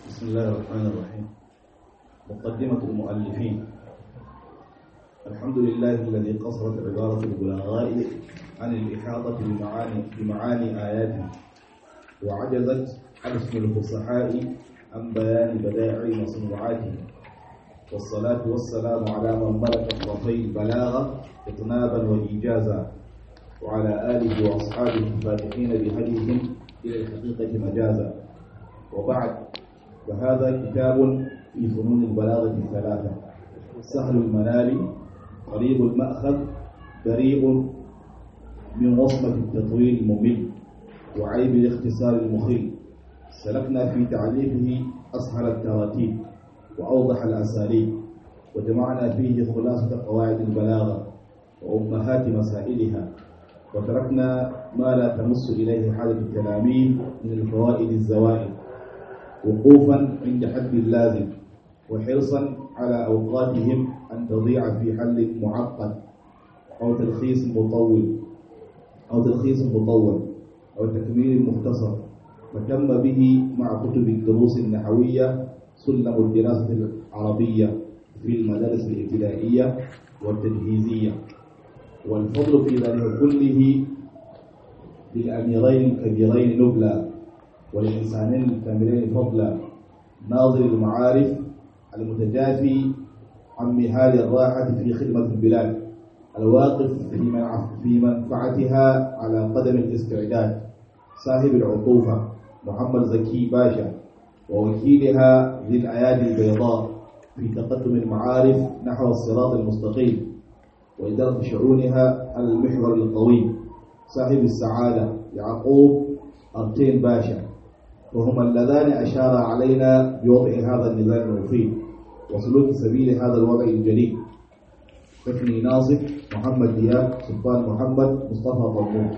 بسم الله الرحمن الرحيم مقدمة المؤلفين الحمد لله الذي قصرت عبارة البلاغاء عن الإحاطة بمعاني, بمعاني آياته وعجزت عن اسم الفصحاء عن بيان بدائع مصنوعاته والصلاة والسلام على من ملك طرفي البلاغة إطنابا وإيجازا وعلى آله وأصحابه الفاتحين بهديهم إلى الحقيقة مجازا وبعد فهذا كتاب في فنون البلاغة الثلاثة سهل المنال قريب المأخذ بريء من وصمة التطويل الممل وعيب الاختصار المخيل سلكنا في تعريفه أسهل التراتيب وأوضح الأساليب وجمعنا فيه خلاصة قواعد البلاغة وأمهات مسائلها وتركنا ما لا تمس إليه حاجة التلاميذ من الفوائد الزوائد وقوفا عند حد اللازم وحرصا على أوقاتهم أن تضيع في حل معقد أو تلخيص مطول أو تلخيص مطول أو تكميل مختصر فتم به مع كتب الدروس النحوية سلم الدراسة العربية في المدارس الابتدائية والتجهيزية والفضل في ذلك كله للأميرين الكبيرين نبلا وللإنسانين الكاملين فضلا ناظر المعارف المتجافي عن مهال الراحة في خدمة البلاد الواقف في في منفعتها على قدم الاستعداد صاحب العطوفة محمد زكي باشا ووكيلها ذي الأيادي البيضاء في تقدم المعارف نحو الصراط المستقيم وإدارة شؤونها على المحور القويم صاحب السعادة يعقوب أرتين باشا وهما اللذان أشار علينا بوضع هذا النظام المفيد وسلوك سبيل هذا الوضع الجليل حسني ناصف محمد دياب سلطان محمد مصطفى طلبون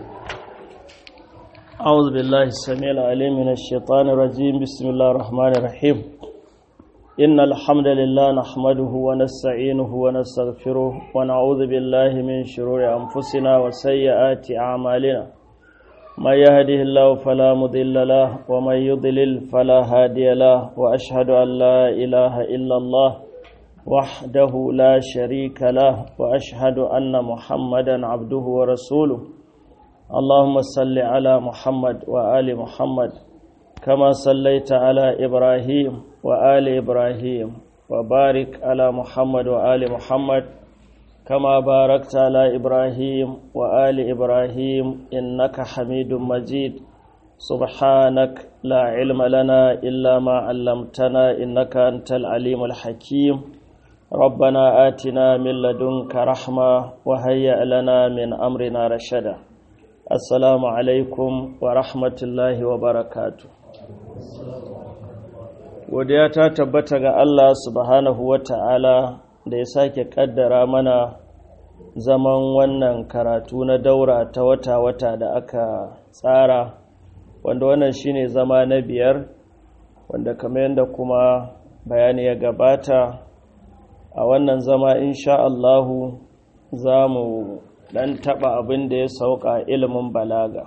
أعوذ بالله السميع العليم من الشيطان الرجيم بسم الله الرحمن الرحيم إن الحمد لله نحمده ونستعينه ونستغفره ونعوذ بالله من شرور أنفسنا وسيئات أعمالنا من يهده الله فلا مضل له ومن يضلل فلا هادي له وأشهد أن لا إله إلا الله وحده لا شريك له وأشهد أن محمدا عبده ورسوله اللهم صل على محمد وآل محمد كما صليت على إبراهيم وآل إبراهيم وبارك على محمد وآل محمد كما باركت على إبراهيم وآل إبراهيم إنك حميد مجيد سبحانك لا علم لنا إلا ما علمتنا إنك أنت العليم الحكيم ربنا آتنا من لدنك رحمة وهيئ لنا من أمرنا رشدا السلام عليكم ورحمة الله وبركاته godiya ta tabbata ga Allah subhanahu wa ta'ala da ya sake kaddara mana zaman wannan karatu na daura ta wata-wata da aka tsara wanda wannan shine zama na biyar wanda kamar yadda kuma bayani ya gabata a wannan zama insha Allahu za mu dan taba abin da ya sauka ilimin balaga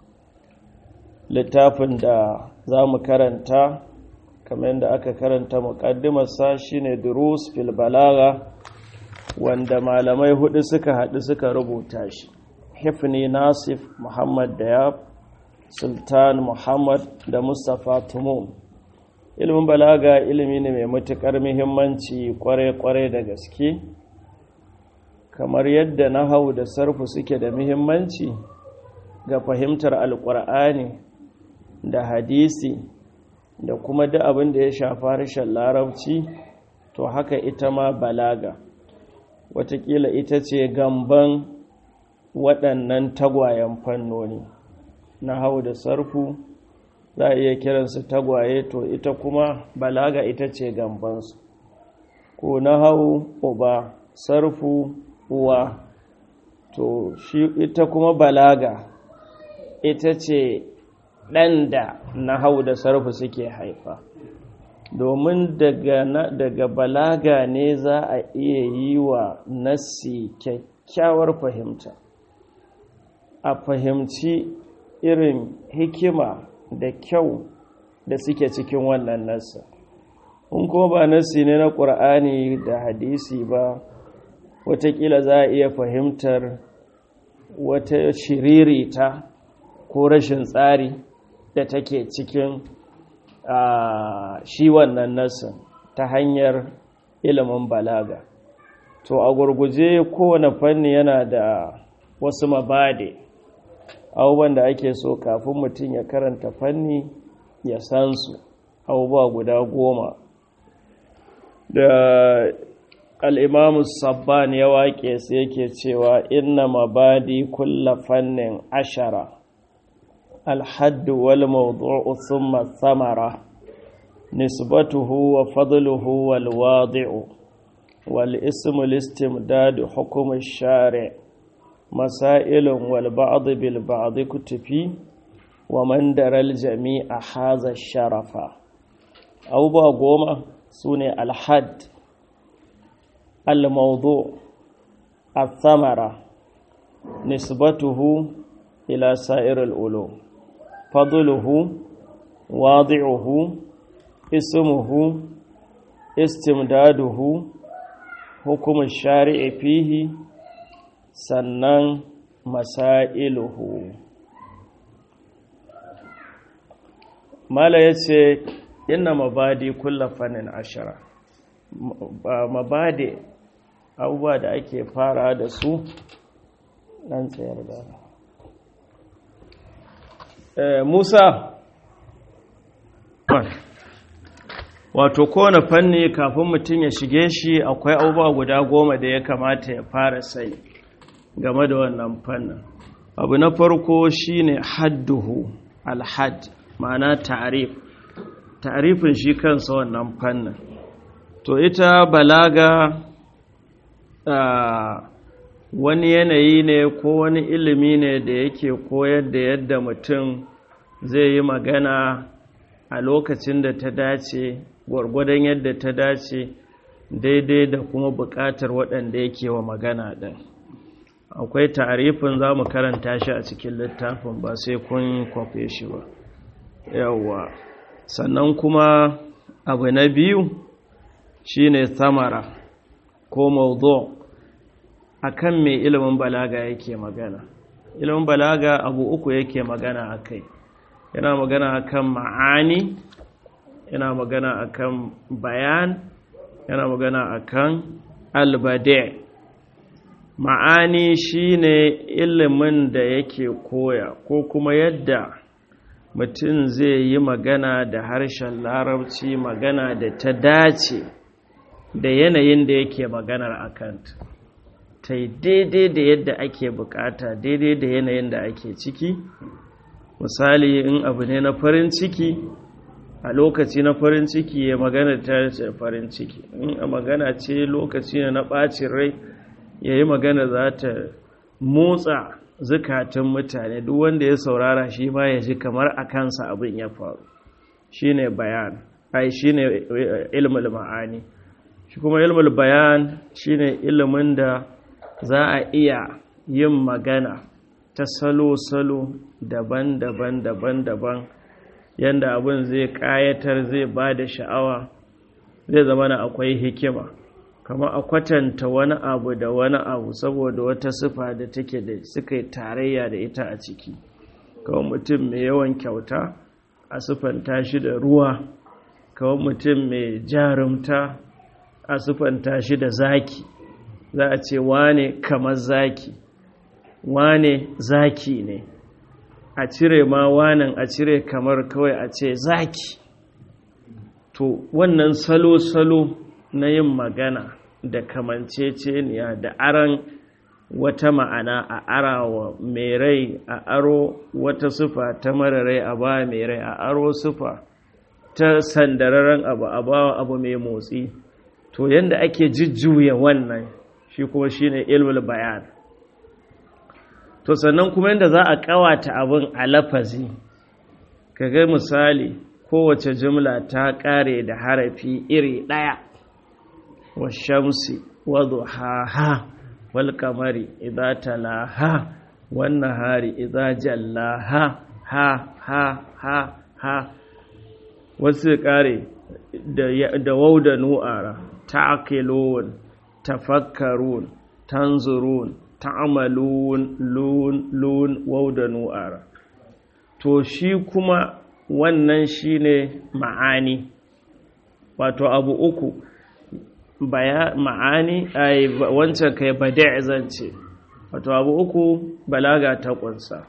littafin da za mu karanta kamar yadda aka karanta muƙaddimarsa shine durus fil balaga wanda malamai hudu suka haɗu suka rubuta shi hifni nasif muhammad dayab sultan muhammad da mustapha tumum ilimin balaga ilimi ne mai matuƙar muhimmanci kware-kware da gaske kamar yadda nahau da sarfu suke da muhimmanci ga fahimtar alƙur'ani da hadisi da kuma duk abin da ya shafa harshen larabci to haka ita ma balaga watakila ita ce gamban waɗannan tagwayen fannoni na hau da sarfu za a iya kiransu tagwaye to ita kuma balaga ita ce gambansu ko na hau uba sarfu uwa to shi ita kuma balaga ita ce ɗan da na hau da sarfu suke haifa domin daga, daga balaga ne za a iya yi wa nassi kyakkyawar fahimta a fahimci irin hikima da kyau da suke cikin wannan nasa in kuma ba nasi ne na ƙur'ani da hadisi ba watakila za a iya fahimtar wata shiririta ko rashin tsari da take cikin shi wannan nasin ta hanyar ilimin balaga to a gurguje kowane fanni yana da wasu mabade abubuwan da ake so kafin mutum ya karanta fanni ya san su abubuwa guda goma da al'imamu sabban ya waƙe su yake cewa inna mabadi kulla fannin ashara alhaddu wal mawdu'u thumma thamara nisbatuhu wa fadluhu wal wadi'u wal ismu listimdadu hukm shari masailun wal ba'd bil ba'd kutufi wa man daral jami'a hadha sharafa abubuwa goma sune alhadd الموضوع الثمرة نسبته إلى سائر العلوم فضله واضعه اسمه استمداده حكم الشارع فيه سنن مسائله ما لا يتي إن مبادي كل فن عشرة مبادئ abubuwa da ake fara da su ɗan tsayar da musa wato kowane fanni kafin mutum ya shige shi akwai abubuwa guda goma da ya kamata ya fara sai game da wannan fannin abu na farko shine hadduhu alhad ma'ana ta'arif ta'arifin shi kansa wannan fannin to ita balaga Uh, wani yanayi ne ko wani ilimi ne da yake koyar da yadda mutum zai yi magana a lokacin da ta dace gwargwadon yadda ta dace daidai da kuma buƙatar waɗanda yake wa magana ɗin akwai tarifin za mu karanta shi a cikin littafin ba sai kun kwafe shi ba yawwa sannan kuma abu na biyu shine samara ko mawdu' akan me ilimin balaga yake magana ilimin balaga abu uku yake magana akai yana magana akan ma'ani yana magana akan bayan yana magana akan albade ma'ani shine ilimin da yake koya ko kuma yadda mutum zai yi magana da harshen larabci magana da ta dace da yanayin da yake maganar akanta ta yi daidai da yadda ake bukata daidai da yanayin da ake ciki misali in abu ne na farin ciki a lokaci na farin ciki ya magana ta ce farin ciki in a magana ce lokaci ne na ɓacin rai ya yi magana za ta motsa zukatan mutane duk wanda ya saurara shi ma ya ji kamar a kansa abin ya faru shi ne bayan ai shi ne ilmul ma'ani shi kuma ilmul bayan shi ne ilimin da za a iya yin magana ta salo-salo daban-daban daban-daban yadda abin zai ƙayatar zai ba da sha'awa zai zama na akwai hikima kama a kwatanta wani abu da wani abu saboda wata sifa da take da suka yi tarayya da ita a ciki kawai mutum mai yawan kyauta a siffanta shi da ruwa kawai mutum mai jarumta a siffanta shi da zaki za a ce wane kamar zaki wane zaki ne a cire ma wanan a cire kamar kawai a ce zaki to wannan salo-salo na yin magana da kamanceceniya da aran wata ma'ana a arawa mai rai a aro wata sufa ta mara rai a ba mai rai a aro sufa ta sandararren abu a ba abu mai motsi to yadda ake jujjuya wannan shi kuma shine ilmul bayan to sannan kuma yadda za a kawata abin a lafazi kaga misali kowace jumla ta kare da harafi iri ɗaya wa shamsi wa duhaha wal kamari idza talaha wan nahari idza jallaha ha ha ha ha wasu kare da wau da nu'ara ta'qilun tafakkarun tanzurun ta'malun lun lun wau da nu'ara to shi kuma wannan shine ma'ani wato abu uku baya ma'ani ai wancan kai bada' zance wato abu uku balaga ta kunsa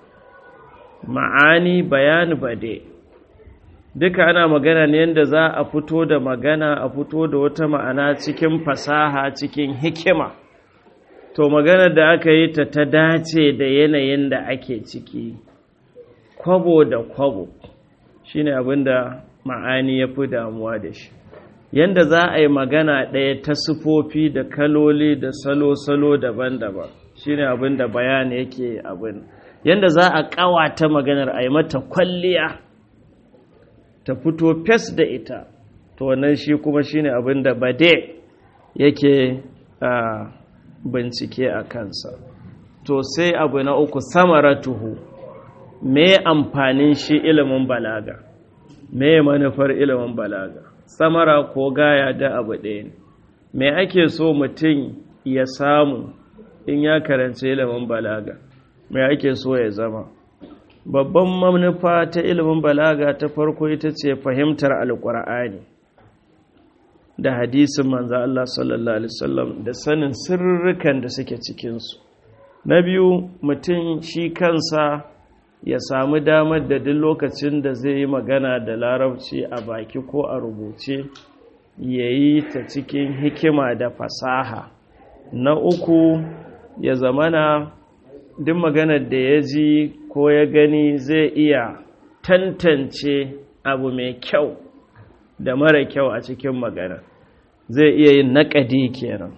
ma'ani bayan bade duka ana magana ne yadda za a fito da magana a fito da wata ma'ana cikin fasaha cikin hikima to maganar da aka yi ta ta dace da yanayin da ake ciki kwabo da kwabo shine abinda ma'ani ya fi damuwa da shi yanda za a yi magana ɗaya ta sufofi da kaloli da salo-salo daban-daban shine abin da bayani yake abin yanda za a ƙawata maganar a yi mata kwalliya ta fito fes da ita to wannan shi kuma shine abin da bade yake a bincike a kansa to sai abu na uku samaratuhu me amfanin shi ilimin balaga me manufar ilimin balaga samara ko gaya da abu ɗaya ne me ake so mutum ya samu in ya karanci ilimin balaga me ake so ya zama babban manufa ta ilimin balaga ta farko ita ce fahimtar alƙur'ani da hadisin manzo Allah sallallahu alaihi wasallam da sanin sirrukan da suke cikinsu na biyu mutum shi kansa ya samu damar da duk lokacin da zai yi magana da larabci a baki ko a rubuce ya yi ta cikin hikima da fasaha na uku ya zamana duk maganar da ya ji ko ya gani zai iya tantance abu mai kyau da mara kyau a cikin magana zai iya yin naƙadi kenan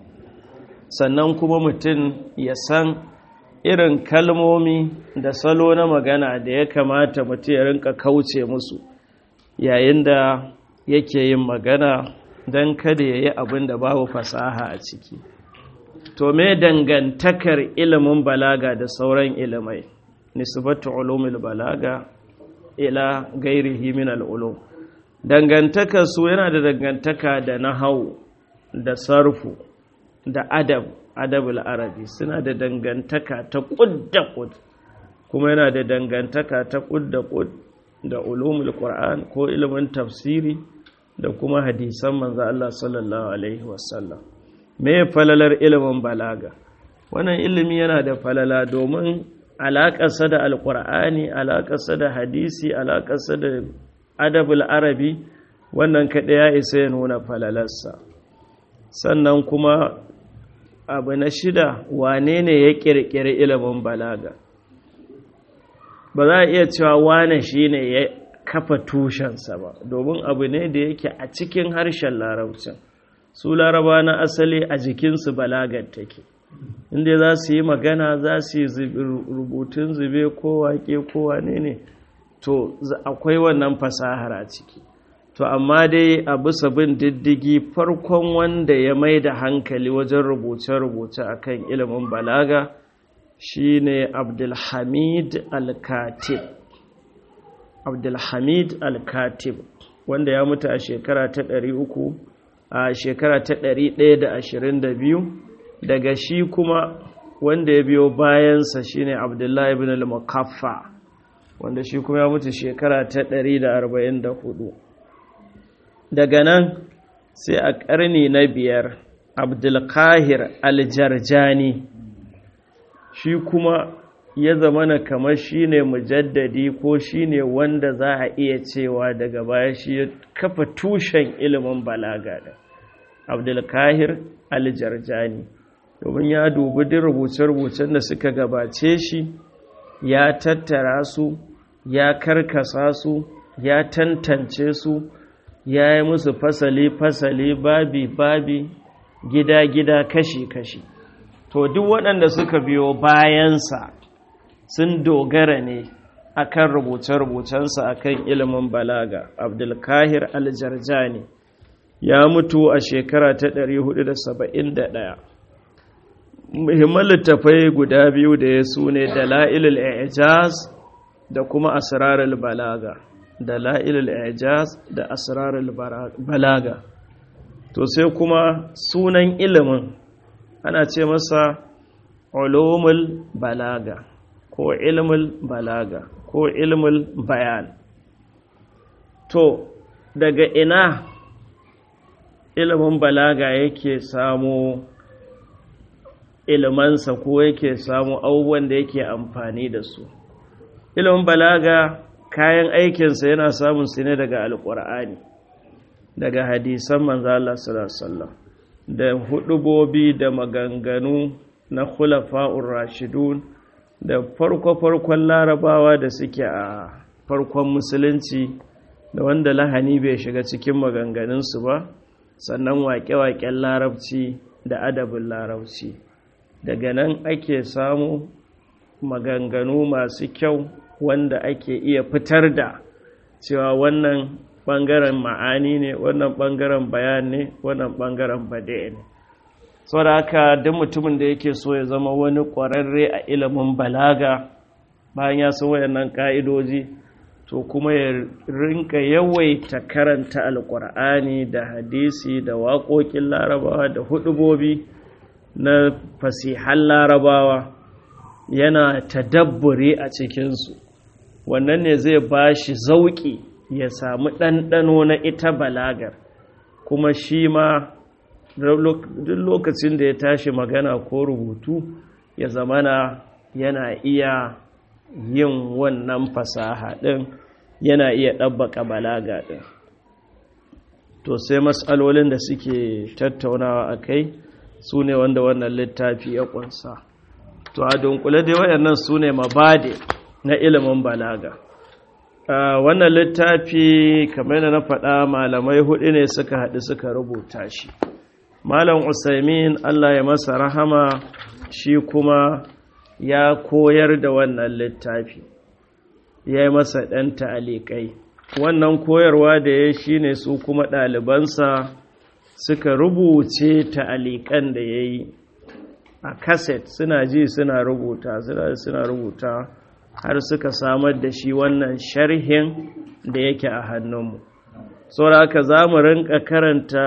sannan kuma mutum ya san irin kalmomi da salo na magana da ya kamata mutum ya rinka kauce musu yayin da yake yin magana don kada ya yi abin da babu fasaha a ciki to me dangantakar ilimin balaga da sauran ilimai nisbatu ulumul balaga ila gairihi min al'ulum dangantakar su yana da dangantaka da nahau da sarfu da adab adabul arabi suna da dangantaka ta kud da kud kuma yana da dangantaka ta kud da kud da ulumul qur'an ko ilimin tafsiri da kuma hadisan manzo Allah sallallahu alaihi wasallam me falalar ilimin balaga wannan ilimi yana da falala domin alaƙarsa da alƙur'ani alaƙarsa da hadisi alaƙarsa da adabul arabi wannan kaɗai ya isa ya nuna falalarsa sannan kuma abu na shida wane ne ya ƙirƙiri ilimin balaga ba za a iya cewa wane shi ne ya kafa tushensa ba domin abu ne da yake a cikin harshen larabcin su laraba na asali a jikinsu balagar take inda za su yi magana za su yi rubutun zube ko wake ko wane ne to akwai wannan fasahar a ciki to amma dai a bisa bin diddigi farkon wanda ya mai da hankali wajen rubuce-rubuce akan ilimin balaga shine abdulhamid al-katib abdulhamid al-katib wanda ya mutu a shekara ta ɗari uku a shekara ta ɗari ɗaya da ashirin da biyu daga shi kuma wanda ya biyo bayansa shine abdullahi ibn al-mukaffa wanda shi kuma ya mutu shekara ta ɗari da arba'in da hudu daga nan sai a ƙarni na biyar abdulkahir aljarjani shi kuma ya zamana kamar shi ne mujaddadi ko shi ne wanda za a iya cewa daga baya shi ya kafa tushen ilimin balaga da abdulkahir aljarjani domin ya dubi duk rubuce-rubucen da suka gabace shi ya tattara su ya karkasa su ya tantance su ya yi musu fasali-fasali babi-babi gida-gida kashi-kashi to duk waɗanda suka biyo bayansa sun dogara ne akan rubuce-rubucensa akan ilimin balaga abdulkahir aljarjani ya mutu a shekara ta 471 muhimman littafai guda biyu da ya su ne dala'ilul ijaz da kuma asrarul balaga da la'ilul ijaz da asrarul balaga to sai kuma sunan ilimin ana ce masa ulumul balaga ko ilmul balaga ko ilmul bayan to daga ina ilimin balaga yake samu ilimansa ko yake samu abubuwan da yake amfani da su ilimin balaga kayan aikinsa yana samun su ne daga alƙur'ani daga hadisan manzo Allah sallallahu da hudubobi da maganganu na khulafa'ur rashidun da farko-farkon larabawa da suke a farkon musulunci da wanda lahani bai shiga cikin maganganunsu ba sannan waƙe-waƙen larabci da adabin larabci daga nan ake samu maganganu masu kyau wanda ake iya fitar da cewa wannan ɓangaren ma'ani ne wannan ɓangaren bayan ne wannan ɓangaren bade ne saboda haka duk mutumin da yake so ya zama wani ƙwararre a ilimin balaga bayan ya san wayannan ƙa'idoji to kuma ya rinka yawaita karanta alƙur'ani da hadisi da waƙoƙin larabawa da hudubobi na fasihan larabawa yana tadabburi a cikinsu wannan ne zai ba shi zauƙi ya samu ɗanɗano na ita balagar kuma shi ma duk lokacin da ya tashi magana ko rubutu ya zamana yana iya yin wannan fasaha ɗin yana iya ɗabbaka balaga ɗin to sai matsalolin da suke tattaunawa a kai su ne wanda wannan littafi ya ƙunsa to a dunkule dai waɗannan su ne mabade na ilimin balaga wannan littafi kamar da na faɗa malamai hudu ne suka haɗu suka rubuta shi malam usaimin allah ya masa rahama shi kuma ya koyar da wannan littafi ya yi masa ɗan ta'alikai wannan koyarwa da ya shi ne su kuma ɗalibansa suka rubuce ta'alikan da ya yi a kaset suna ji suna rubuta suna rubuta har suka samar da shi wannan sharhin da yake a hannunmu saboda haka za mu rinka karanta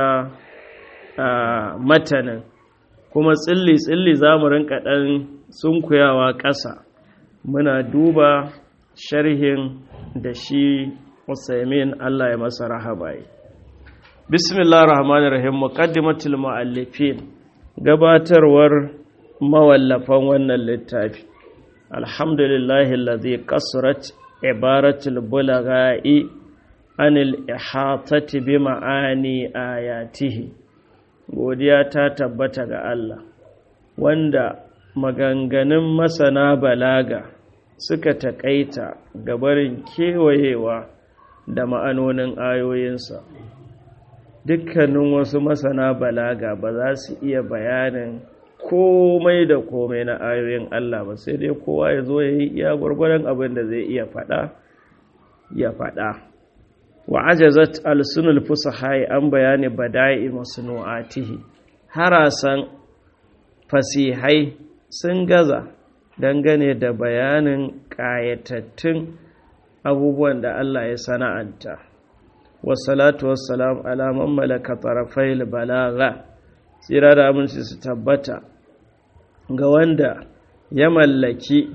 matanin kuma tsilli-tsilli za mu rinka ɗan sunkuyawa ƙasa muna duba sharhin da shi Usaimin Allah ya masa rahabaye bismillah rahmanir rahim muqaddimatul muallifin gabatarwar mawallafan wannan littafi alhamdulillahi alladhi qasrat ibaratul bulagha'i anil ihatati bi ma'ani ayatihi godiya ta tabbata ga Allah wanda maganganun masana balaga suka taƙaita gabarin kewayewa da ma'anonin ayoyinsa dukkanin wasu masana balaga ba za su iya bayanin komai da komai na ayoyin Allah ba sai dai kowa ya zo ya yi iya gwargwadon abin da zai iya faɗa ya faɗa wa ajazat alsunul fusahai an bayani bada'i masnu'atihi harasan fasihai sun gaza dangane da bayanin ƙayatattun abubuwan da Allah ya sana'anta wasalatu wassalam alaman malaka tarafai balaga tsira da aminci su tabbata ga wanda ya mallaki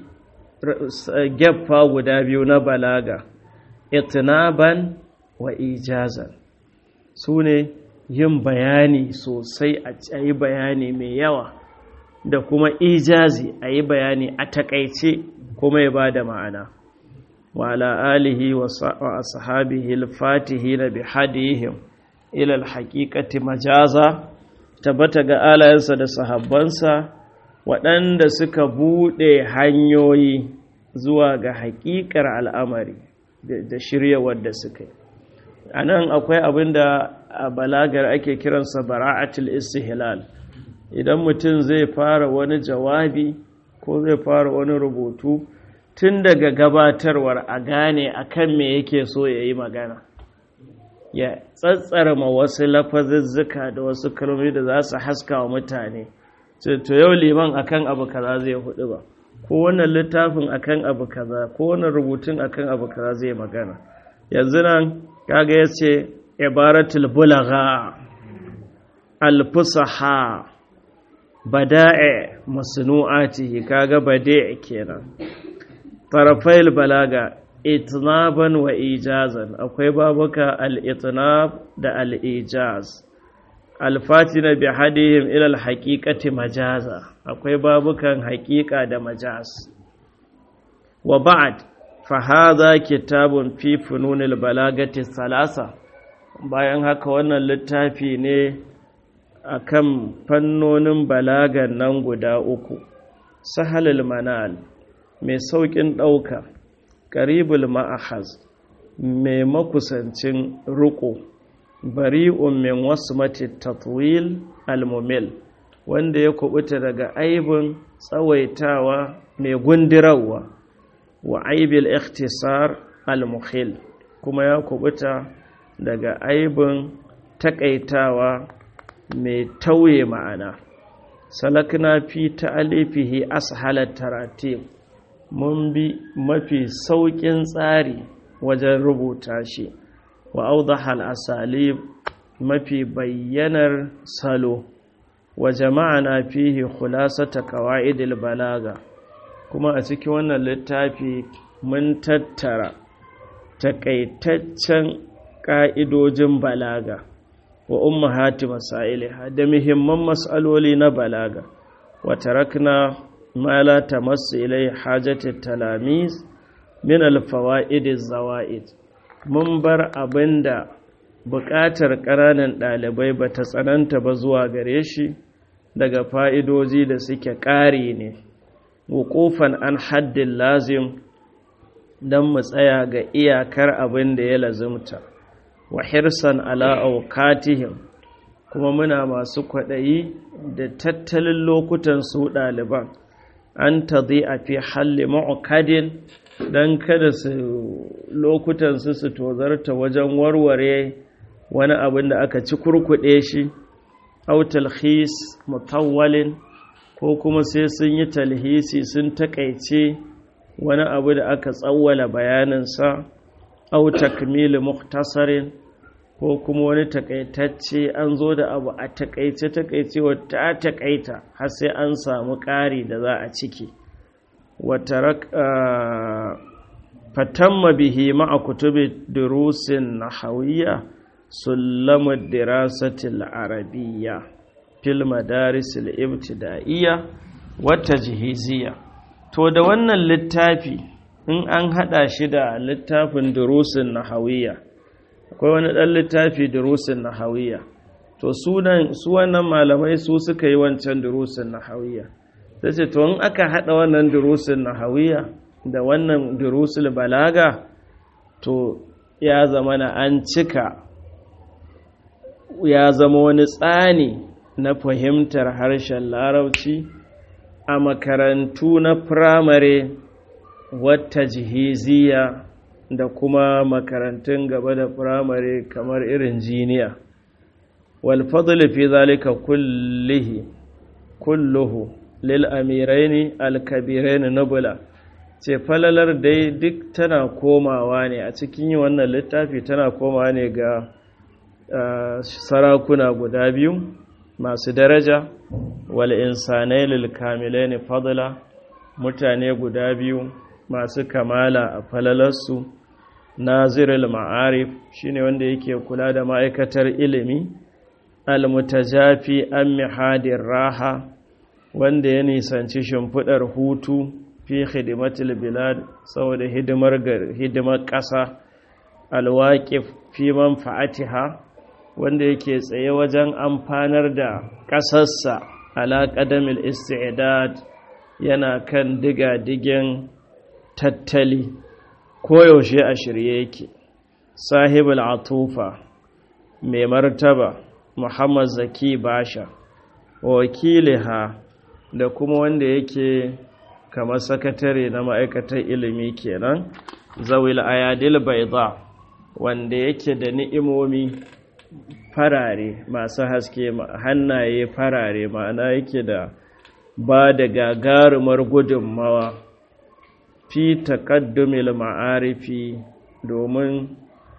geffa guda biyu na balaga itinaban wa ijazan su ne yin bayani sosai a yi bayani mai yawa da kuma ijazi a yi bayani a takaice kuma ya ba da ma'ana wa alihi wa ashabihi al-fatihi na bi hadihim ila al-haqiqati majaza tabbata ga alayensa da sahabbansa waɗanda suka buɗe hanyoyi zuwa ga haƙiƙar al'amari da shiryawar da suka yi a nan akwai abin da a balagar ake kiransa bara'atul istihlal idan mutum zai fara wani jawabi ko zai fara wani rubutu tun daga gabatarwar a gane akan me yake so ya yi magana ya tsatsara ma wasu lafazuzzuka da wasu kalmomi da za su haska wa mutane to yau liman akan abu kaza zai hudu ba ko wannan littafin akan abu kaza ko wannan rubutun akan abu kaza zai magana yanzu nan kaga ya ce ibaratul bulagha alfusaha bada'i masnu'atihi kaga bada'i kenan tarafail balaga itnaban wa ijazan akwai babuka al-itnab da al-ijaz al-fatina bi hadihim ila al-haqiqati majaza akwai babukan haqiqa da majaz wa ba'd fa hadha kitabun fi fununil balagati salasa bayan haka wannan littafi ne akan fannonin balagan nan guda uku sahalul manal mai sauƙin ɗauka ƙaribul ma'ahaz mai makusancin riƙo bari'un min wasu mati tatwil almumil wanda ya kubuta daga aibin tsawaitawa mai gundirawa wa aibil ikhtisar almuhil kuma ya kubuta daga aibin takaitawa mai tauye ma'ana salakna fi ta'alifihi ashalat taratib mun bi mafi sauƙin tsari wajen rubuta shi wa audahal asalib mafi bayyanar salo wa jama'ana fihi khulasata qawaidil balaga kuma a cikin wannan littafi mun tattara takaitaccen ƙa'idojin balaga wa ummahati masailiha da muhimman mas'aloli na balaga wa tarakna ma la tamassu ilai hajati talamis min alfawaid zawaid mun bar abinda buƙatar ƙananan ɗalibai ba ta tsananta ba zuwa gare shi daga fa'idoji da suke ƙari ne wuƙufan an haddin lazim don mu tsaya ga iyakar abin da ya lazimta wa hirsan ala aukatihim kuma muna masu kwaɗayi da tattalin lokutan su ɗaliban an ta zai a fi halli ma'ukadin don kada su lokutan su su tozarta wajen warware wani abin da aka ci kurkuɗe shi au talhis mutawwalin ko kuma sai sun yi talhisi sun takaice wani abu da aka tsawwala bayaninsa au takmili muktasarin ko kuma wani takaitacce an zo da abu a takaice takaice wata takaita har sai an samu ƙari da za a ciki wata fatamma bihi ma'a kutubi durusin nahawiyya sulamud dirasatil arabiyya fil madarisil ibtida'iyya wata jihiziyya to da wannan littafi in an hada shi da littafin durusin nahawiyya akwai wani dan littafi durusin nahawiyya to sunan su wannan malamai su suka yi wancan durusin nahawiyya sai ce to in aka hada wannan durusin nahawiyya da wannan durusul balaga to ya zama na an cika ya zama wani tsani na fahimtar harshen larabci a makarantu na firamare wata jihiziya da kuma makarantun gaba da firamare kamar irin jiniya walfadul fi zalika kullihi kulluhu lil amiraini alkabiraini nubula ce falalar dai duk tana komawa ne a cikin wannan littafi tana komawa ne ga sarakuna guda biyu masu daraja wal insanai lil kamilaini fadla mutane guda biyu masu kamala a falalarsu nazirul ma'arif shine wanda yake kula da ma'aikatar ilimi almutajafi an mihadir raha wanda ya nisanci shimfidar hutu fi hidimatul bilad saboda hidimar hidimar ƙasa alwaƙif fi manfa'atiha wanda yake tsaye wajen amfanar da ƙasarsa ala ƙadamil isti'dad yana kan diga-digen tattali koyaushe a shirye yake sahibul atufa mai martaba muhammad zaki basha wakiliha da kuma wanda yake kamar sakatare na ma'aikatar ilimi kenan zawil ayadil baida wanda yake da ni'imomi farare masu haske hannaye farare ma'ana yake da ba da gagarumar gudunmawa fi taqaddumil ma'arifi domin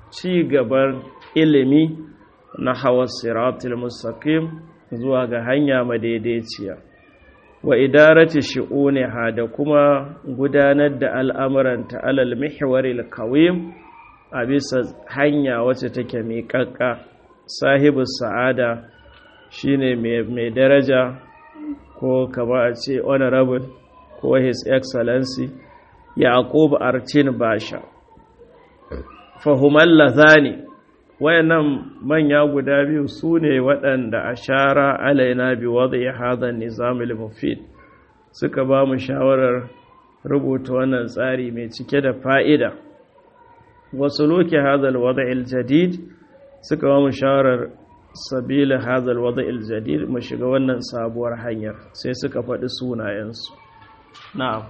ci gaban ilimi na hawa siratul mustaqim zuwa ga hanya madaidaiciya wa idarati shi'uniha da kuma gudanar da al'amuranta alal mihwaril qawim a bisa hanya wacce take miƙaƙƙa sahibu sa'ada shine mai daraja ko kama a ce honorable ko his excellency yaqub artin basha fahimal lazani wayannan manya guda biyu su ne waɗanda a shara alaina bi wadda ya haɗa nizamul mufid suka ba mu shawarar rubuta wannan tsari mai cike da fa'ida wasu loke hadal wadda iljadid suka ba mu shawarar sabila hadal wadda iljadid mu shiga wannan sabuwar hanyar sai suka faɗi sunayensu na'am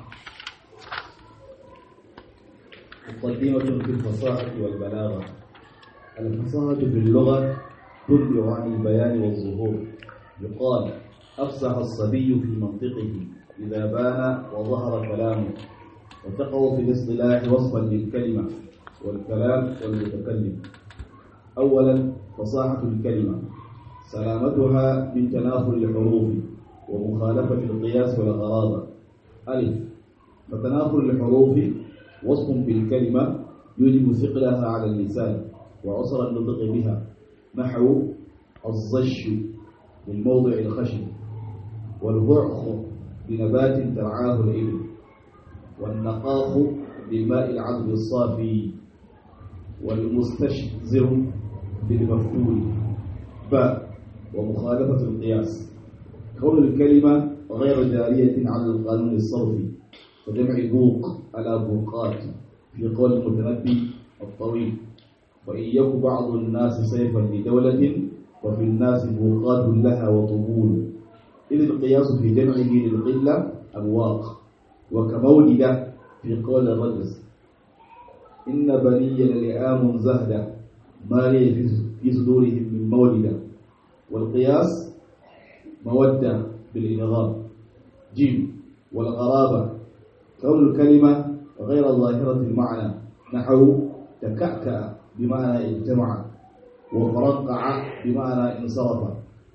مقدمة في الفصاحة والبلاغة الفصاحة في اللغة تبلغ عن البيان والظهور يقال أفصح الصبي في منطقه إذا بان وظهر كلامه وتقع في الاصطلاح وصفا للكلمة والكلام والمتكلم أولا فصاحة الكلمة سلامتها من تناثر الحروف ومخالفة القياس والغرابة ألف فتناثر الحروف وصف بالكلمة يوجب ثقلها على اللسان وعسر النطق بها نحو الزش من موضع الخشب والبعخ بنبات ترعاه الإبل والنقاخ بالماء العذب الصافي والمستشزر بالمفتول باء ومخالفة القياس كون الكلمة غير جارية على القانون الصرفي وجمع بوق على بوقات في قول المتنبي الطويل وإن يك بعض الناس سيفا لدولة وفي الناس بوقات لها وطبول إذ القياس في جمعه للقلة أبواق وكمولد في قول الرجل إن بني لئام زهدا ما لي في صدورهم من مولد والقياس مودة بالإنغام جيم والغرابة كون الكلمة غير ظاهرة المعنى نحو تكأكأ بمعنى اجتمع وفرقع بمعنى انصرف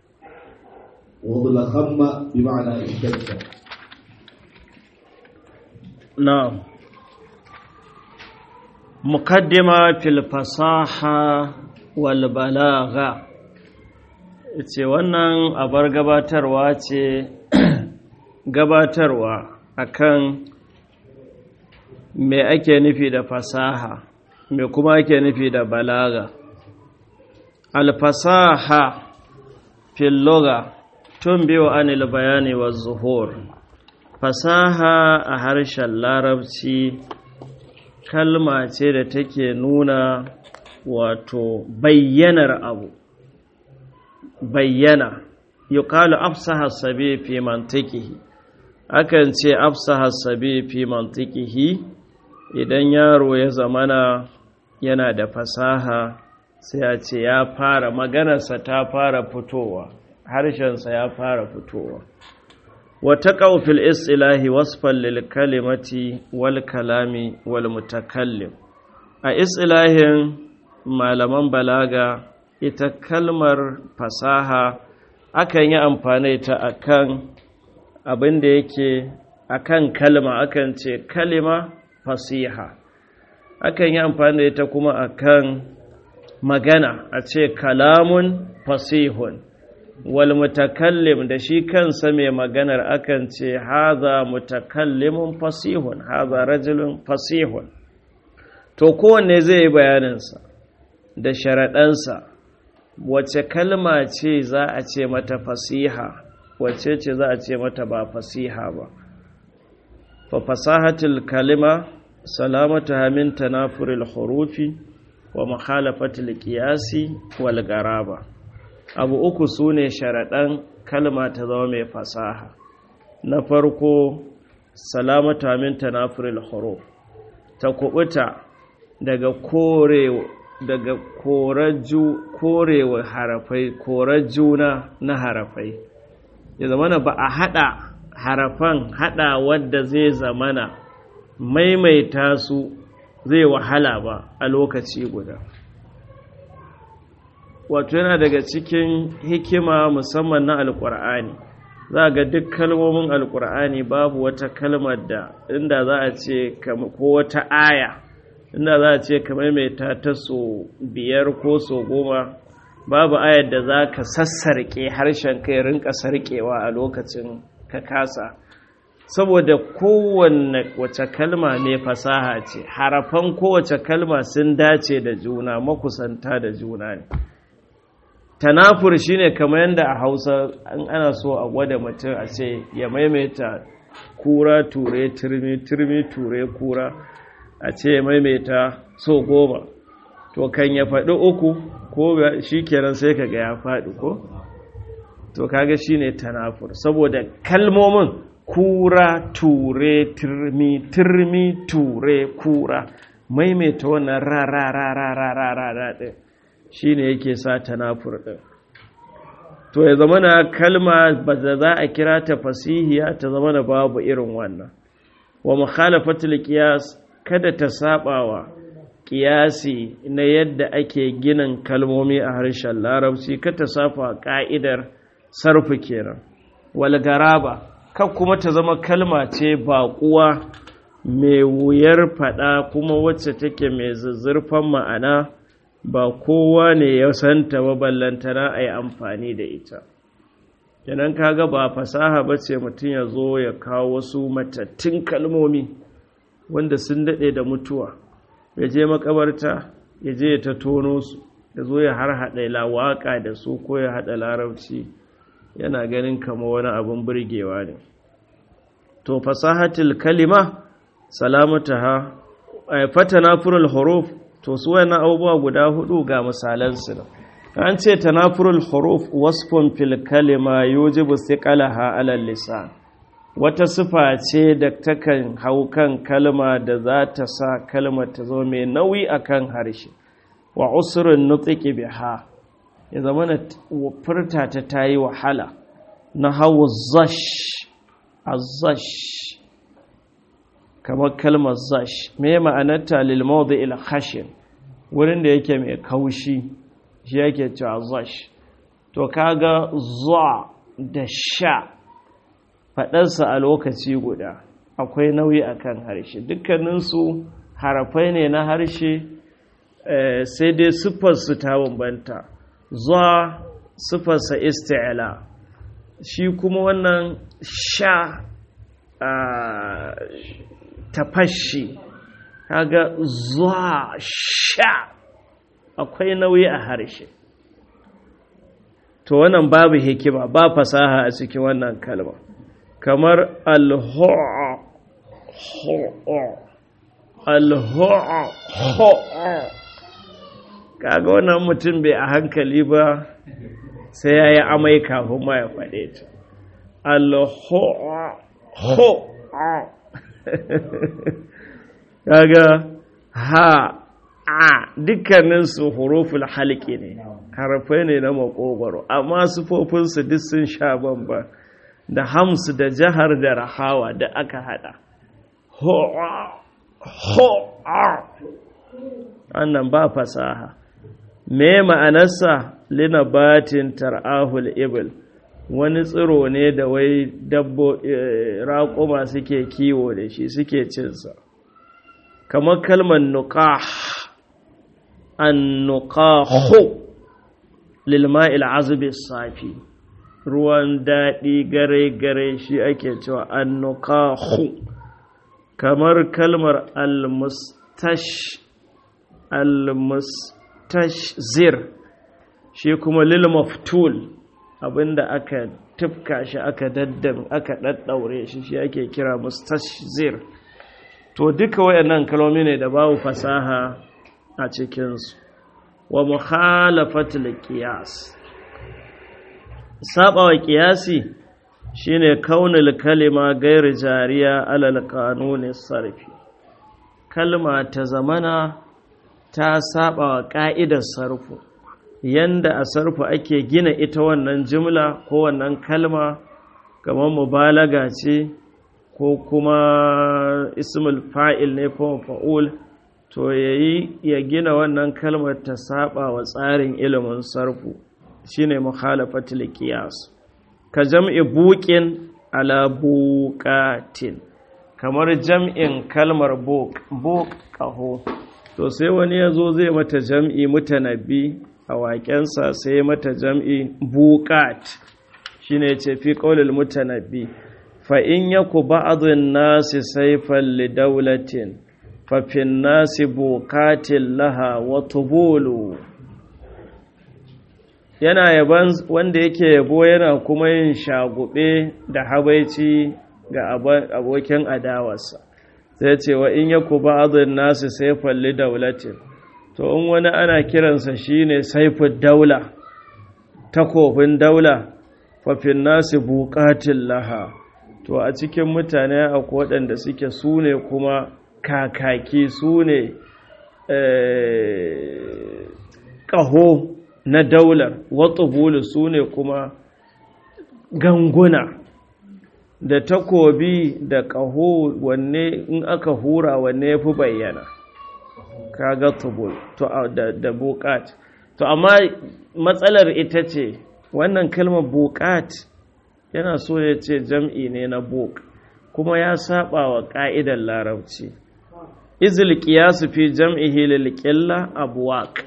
وضلخم بمعنى اشتد نعم مقدمة في الفصاحة والبلاغة ce wannan abar gabatarwa ce gabatarwa akan me ake nufi da fasaha me kuma ake nufi da balaga alfasaha fil lugha tunbiyu anil bayani wa zuhur fasaha a harshen larabci kalma ce da take nuna wato bayyanar abu bayyana yuqalu afsaha sabi fi mantiqihi akan ce afsaha sabi fi mantiqihi idan yaro ya zamana yana da fasaha sai a ce ya fara maganarsa ta fara fitowa harshensa ya fara fitowa wata ƙaufil isilahi wasfan lil kalimati wal kalami wal mutakallim a isilahin malaman balaga ita kalmar fasaha akan yi amfani ta akan abin da yake akan kalma akan ce kalima fasiha akan yi amfani da ita kuma akan magana a ce kalamun fasihun wal mutakallim da shi kansa mai maganar akan ce haza mutakallimun fasihun haza rajulun fasihun to kowanne zai yi bayaninsa da sharaɗansa wace kalma ce za a ce mata fasiha wace ce za a ce mata ba fasiha ba fa fasahatul kalima salamatuha min tanafuril hurufi wa mukhalafatil qiyasi wal garaba abu uku sune sharadan kalma ta zama mai fasaha na farko salamatuha min tanafuril huruf ta kubuta daga kore daga koraju korewa harafai korajuna na harafai ya zamana ba a hada harafan hada wadda zai zamana maimaita su zai wahala ba a lokaci guda wato yana daga cikin hikima musamman na alkur'ani za ga duk kalmomin alkur'ani babu wata kalmar da inda za a ce ko wata aya inda za a ce kamar mai ta ta so biyar ko so goma babu ayar da za ka sassarƙe harshen kai rinka sarƙewa a lokacin ka kasa saboda kowanne wace kalma ne fasaha ce harafan kowace kalma sun dace da juna makusanta da juna ne tanafur shine kamar yadda a hausa an ana so a gwada mutum a ce ya maimaita kura ture turmi turmi ture kura a ce ya maimaita so goma to kan ya faɗi uku ko shi kenan sai ka ga ya faɗi ko to kaga shine tanafur saboda kalmomin kura ture turmi turmi ture kura maimaita wannan ra ra ra ra ra ra ra ra ɗin shi ne yake sa tanafur ɗin to ya zama na kalma ba da za a kira ta fasihiya ta zama na babu irin wannan wa mukhalafatul qiyas kada ta sabawa qiyasi na yadda ake ginin kalmomi a harshen larabci kada ta safa ka'idar sarfu kenan wal garaba kan kuma ta zama kalma ce baƙuwa mai wuyar faɗa kuma wacce take mai zuzzurfan ma'ana ba kowa ne ya santa ba ballantana a yi amfani da ita yanan kaga ba fasaha ba ce mutum ya zo ya kawo wasu matattun kalmomi wanda sun daɗe da mutuwa ya je makabarta ya je ya ta tono su ya zo ya har haɗa lawaƙa da su ko ya haɗa larabci yana ganin kama wani abin burgewa ne to fasahatul kalima salamataha fatana furul huruf to su wayannan abubuwa guda hudu ga misalansu nan an ce tanafurul huruf wasfun fil kalima yujibu thiqalaha ala lisan wata sifa ce da takan hau kan kalma da za ta sa kalmar ta zo mai nauyi akan harshe wa usrun nutqi biha ya zama na furta ta tayi wahala na hawu zash azash kamar kalmar zash me ma'anarta lil mawdi'il khashin wurin da yake mai kaushi shi yake cewa zash to kaga za da sha faɗarsa a lokaci guda akwai nauyi akan harshe dukkaninsu harafai ne na harshe sai dai siffarsu ta bambanta za siffarsa isti'la shi kuma wannan sha tafashi kaga zuwa sha akwai nauyi a harshe to wannan babu hikima ba fasaha a cikin wannan kalma kamar alho'a alho'a kaga wannan mutum bai a hankali ba sai ya yi amai kafin ma ya faɗe ta alho'a kaga ha a dukkaninsu huruful halki ne harafai ne na makogwaro amma sufofinsu duk sun sha bamba da hamsu da jihar da rahawa da aka hada wannan ba fasaha me ma'anarsa linabatin tar'ahul ibil wani tsiro ne da wai dabbo raƙuma suke kiwo da shi suke cinsa kamar kalmar nuqah an nuqahu lil ma'il azbi safi ruwan daɗi gare gare shi ake cewa an nuqahu kamar kalmar al mustash al mustashzir shi kuma lil maftul abinda aka tufka shi aka daddam aka daddaure shi shi ake kira mustashzir to duka wayannan kalmomi ne da babu fasaha a cikinsu wa mukhalafatul qiyas sabawa qiyasi shine kaunul kalima gairu jariya alal qanuni sarfi kalma ta zamana ta sabawa ka'idar sarfu yanda a sarfu ake gina ita wannan jimla ko wannan kalma kamar mubalaga ce ko kuma ismul fa'il ne ko fa'ul to yayi ya gina wannan kalmar ta saba wa tsarin ilimin sarfu shine mukhalafatul qiyas ka jam'i buqin ala buqatin kamar jam'in kalmar buq buq qaho to sai wani yazo zai mata jam'i mutanabbi a waƙensa sai mata jam'i buqat shine yace fi qaulil mutanabbi fa in yaku ba'dun nasi sayfan li dawlatin fa fin nasi buqatin laha wa tubulu yana yaban wanda yake yabo yana kuma yin shagube da habaici ga abokin adawarsa sai ce wa in yaku ba'dun nasu sayfan li dawlatin to in wani ana kiransa shine saifud daula takofin daula fa fin nasi buqatin laha to a cikin mutane akwai waɗanda suke sune kuma kakaki sune ƙaho na daular watsubulu su ne kuma ganguna da takobi da ƙaho wanne in aka hura wanne ya fi bayyana kaga tubul to da, da buƙat to amma matsalar ita ce wannan kalmar buƙat yana so ya ce jam'i ne na buk kuma ya saba wa ƙa'idar larabci izil qiyasu fi jam'ihi lil qilla abwaq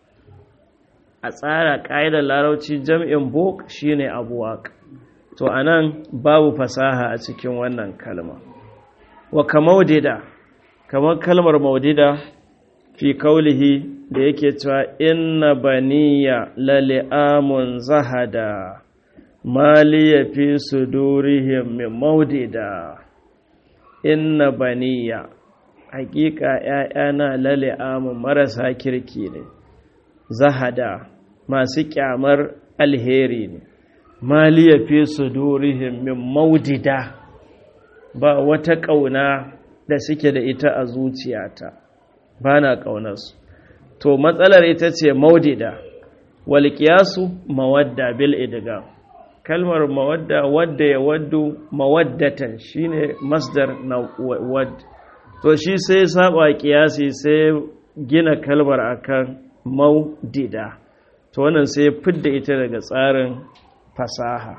a tsara ƙa'idar larauci jam'in bok shine abuwak to anan babu fasaha a cikin wannan kalma wa kamaudida kamar kalmar maudida fi kaulihi da yake cewa inna baniya lali'amun zahada maliya fi sudurihim min maudida inna baniya hakika ‘ya'yana lali'amun marasa kirki ne zahada masu kyamar alheri ne maliya fi sudurihim min maudida ba wata ƙauna da suke da ita a zuciyata ba na ƙaunarsu to matsalar ita ce maudida walƙiyasu mawadda bil idiga kalmar mawadda wadda ya waddu mawaddatan shine masdar na wad to shi sai saba ƙiyasi sai gina kalmar akan maudida to wannan sai fidda ita daga tsarin fasaha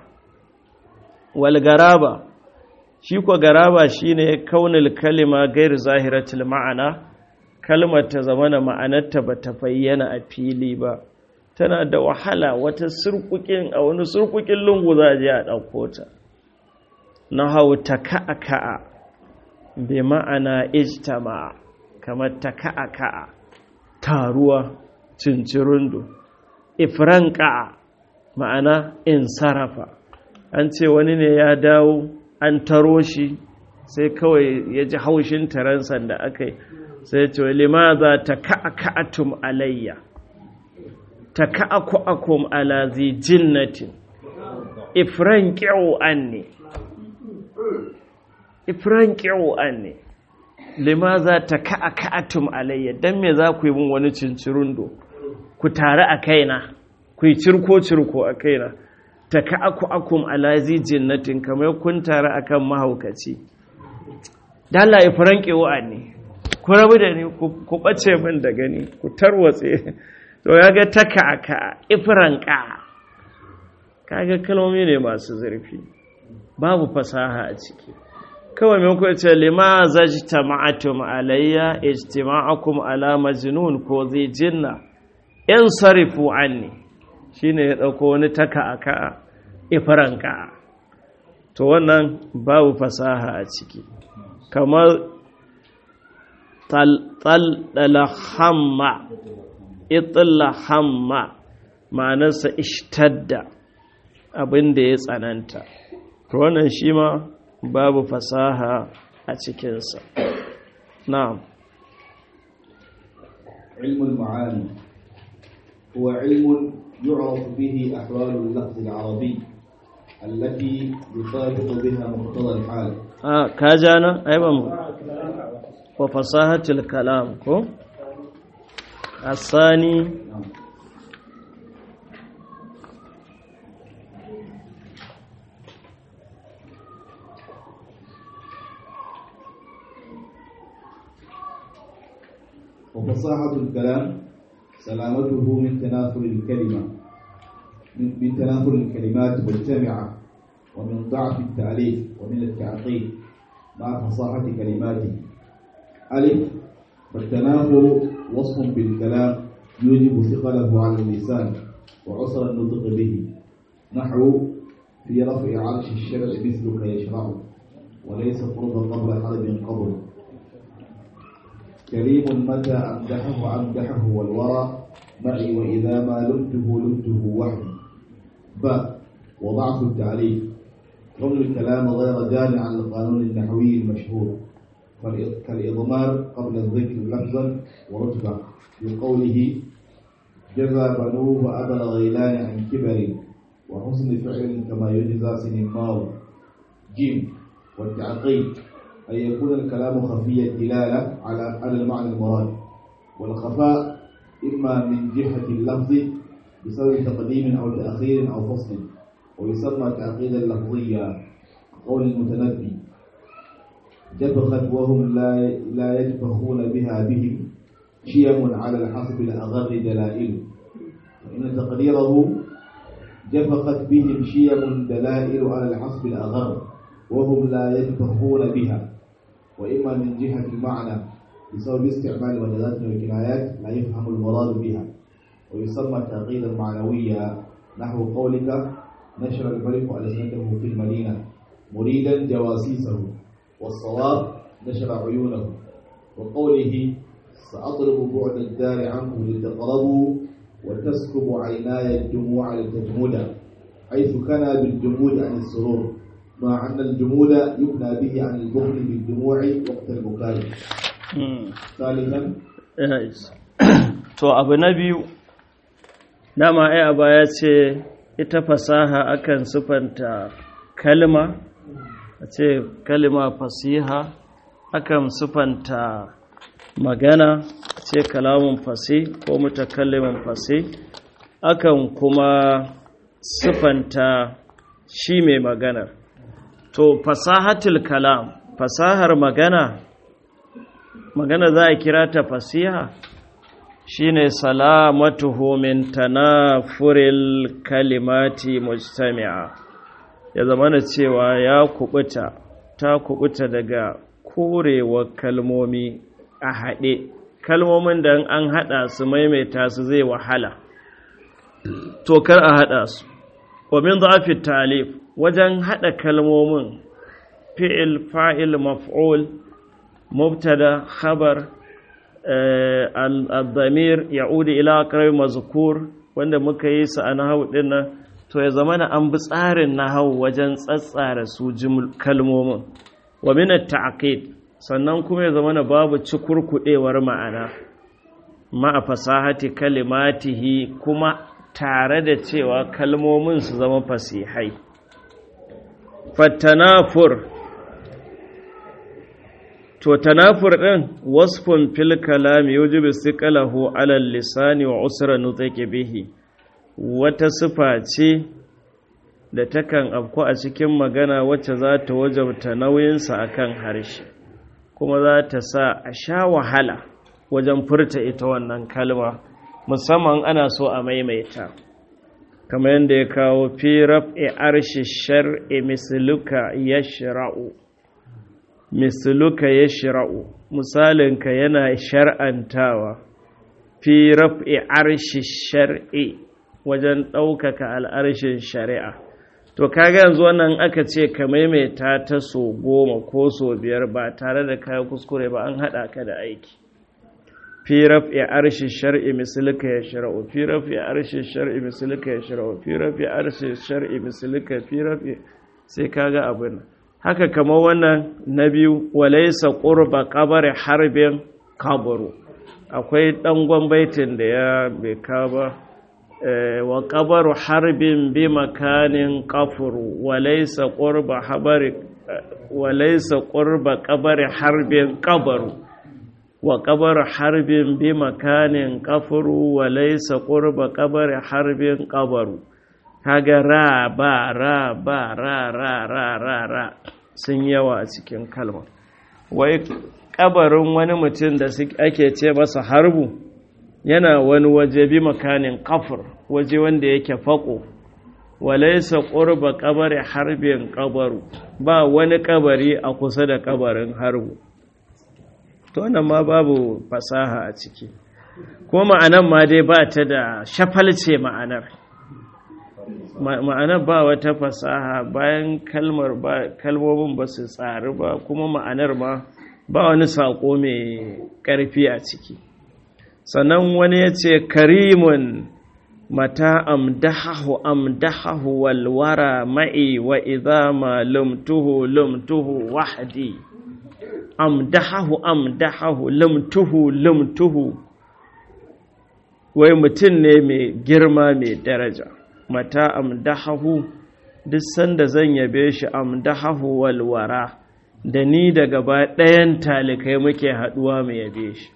wal garaba shi ko garaba shine kaunil kalima gair zahiratul ma'ana kalmar ta zamana ma'anarta ba ta bayyana a fili ba tana da wahala wata surkukin a wani surkukin lungu za a je a ɗauko ta na hau ta ka'a ka'a bi ma'ana ijtama kamar ta ka'a ka'a taruwa cincirundu ifranka ma'ana in sarrafa an ce wani ne ya dawo an taro shi sai kawai ya ji haushin taransan da aka yi sai ce limaza ta ka'aka'atum alayya ta ka'aku'akum ala zi jinnatin ifran ƙi'o an ne ifran ƙi'o an ne limaza ta ka'aka'atum alayya don me za ku yi min wani cincirundo ku tare a kaina ku yi cirko-cirko a kaina ta ka'aku'akum ala zi jinnatin kamar kun tare akan mahaukaci dala ifran ƙi'o an ne ku rabu da ni ku ɓace min da gani ku tarwatse to ya ga ta ka'aka ifranka kaga kalmomi ne masu zurfi babu fasaha a ciki kawai mai kuwa ce lima zajta ma'atum alayya ijtima'akum ala majnun ko zai jinna in sarifu anni shine ya dauko wani taka aka ifranka to wannan babu fasaha a ciki kamar talɗala hamma itla hamma ma'anarsa ishtadda abin da ya tsananta to wannan shi ma babu fasaha a cikinsa na'am علم المعاني هو علم يعرف به أحوال اللفظ العربي التي يطابق بها مقتضى الحال آه كاجانا أيضا وفصاحة الكلام كو الثاني نعم. وفصاحة الكلام سلامته من تناثر الكلمة من, من تناثر الكلمات مجتمعة ومن ضعف التأليف ومن التعقيد مع فصاحة كلماته ألف فالتناثر وصف بالكلام يوجب ثقله على اللسان وعسر النطق به نحو في رفع عرش الشرع مثلك يشرع وليس قرب قبل حرب قبر كريم متى أمدحه أمدحه والورى معي وإذا ما لمته لمته وحدي باء وضعف التعليق كون الكلام غير جاري عن القانون النحوي المشهور كالإضمار قبل الذكر لفظا ورتبة في قوله جزى بنوه وأبى الغيلان عن كبر وحسن فعل كما يجزى سنمار جيم والتعقيد أن يكون الكلام خفي الدلالة على على المعنى المراد والخفاء إما من جهة اللفظ بسبب تقديم أو تأخير أو فصل ويسمى تعقيدا لفظيا قول المتنبي جبخت وهم لا لا يجبخون بها بهم شيم على الحسب الأغر دلائل وإن تقديره جفقت بهم شيم دلائل على الحسب الأغر وهم لا يجبخون بها وإما من جهة المعنى بسبب استعمال المجازات والكنايات لا يفهم المراد بها ويسمى تعقيدا معنويا نحو قولك نشر الملك ألسنته في المدينة مريدا جواسيسه والصواب نشر عيونه وقوله سأطلب بعد الدار عنكم لتقربوا وتسكب عيناي الدموع لتجمدا حيث كان بالجمود عن السرور مع أن الجمود يبنى به عن البخل بالدموع وقت البكاء ثالثا to abu na biyu dama ai a baya ce ita fasaha akan sufanta kalma a ce kalma fasiha akan sufanta magana a ce kalamun fasi ko mutakallimin fasi akan kuma sufanta shi mai maganar to fasahatul kalam fasahar magana magana za a kira ta fasiha shine salamatuhu min tanafuril kalimati mujtami'a ya zamana cewa ya kubuta ta kubuta daga korewa kalmomi a haɗe kalmomin da an haɗa su maimaita su zai wahala to kar a haɗa su wa min dhafi talif wajen haɗa kalmomin fi'il fa'il maf'ul mubtada khabar al-dhamir ya'udu ila aqrab mazkur wanda muka yi su a nahwu dinnan to ya zamana an bi tsarin nahwu wajen tsatsara su kalmomin wa min at-ta'qid sannan kuma ya zamana babu cikurkudewar ma'ana ma'a fasahati kalimatihi kuma tare da cewa kalmomin su zama fasihai fattanafur to tanafur ɗin wasfun fil kalami yujibu siqalahu ala lisani wa usra nutqi bihi wata sifa ce da takan afku a cikin magana wacce za ta wajabta nauyinsa akan harshe kuma za ta sa a sha wahala wajen furta ita wannan kalma musamman ana so a maimaita kamar yadda ya kawo fi raf'i arshi shar'i misluka yashra'u misluka yashra'u misalinka yana shar'antawa fi raf'i arshi shar'i wajen ɗaukaka al'arshin shari'a to kaga yanzu wannan aka ce ka maimaita ta so goma ko so biyar ba tare da kayan kuskure ba an haɗa ka da aiki fi raf'i arshi shar'i mislika ya shara'u fi raf'i arshi shar'i mislika ya shara'u fi raf'i arshi shar'i mislika fi raf'i sai kaga abin haka kamar wannan na biyu walaysa qurba qabri harbin kaburu akwai dangon baitin da ya bai ka ba wa qabaru harbin bi makanin qafuru walaysa qurba habari walaysa qurba qabri harbin qabaru wa ƙabar harbin bi makanin ƙafuru wa laisa ƙurba ƙabar harbin ƙabaru kaga ra ba ra ba ra ra ra ra ra sun yawa a cikin kalma wai kabarin wani mutum da ake ce masa harbu yana wani waje bi makanin kafir waje wanda yake faƙo walaisa ƙurba kabari harbin kabaru ba wani kabari a kusa da kabarin harbu to wannan ma babu fasaha a ciki ko ma'anar ma dai ba ta da shafalce ma'anar ma'anar ba wata fasaha bayan kalmar ba kalmomin ba su tsari ba kuma ma'anar ma ba wani saƙo mai ƙarfi a ciki sannan wani ya ce karimun mata amdahahu amdahahu walwara ma'i wa idama lumtuhu lumtuhu wahdi amdahahu amdahahu lumtuhu lumtuhu wai mutum ne mai girma mai daraja mata amdahahu duk sanda zan yabe shi amdahahu walwara da ni da gaba ɗayan talikai muke haɗuwa mu yabe shi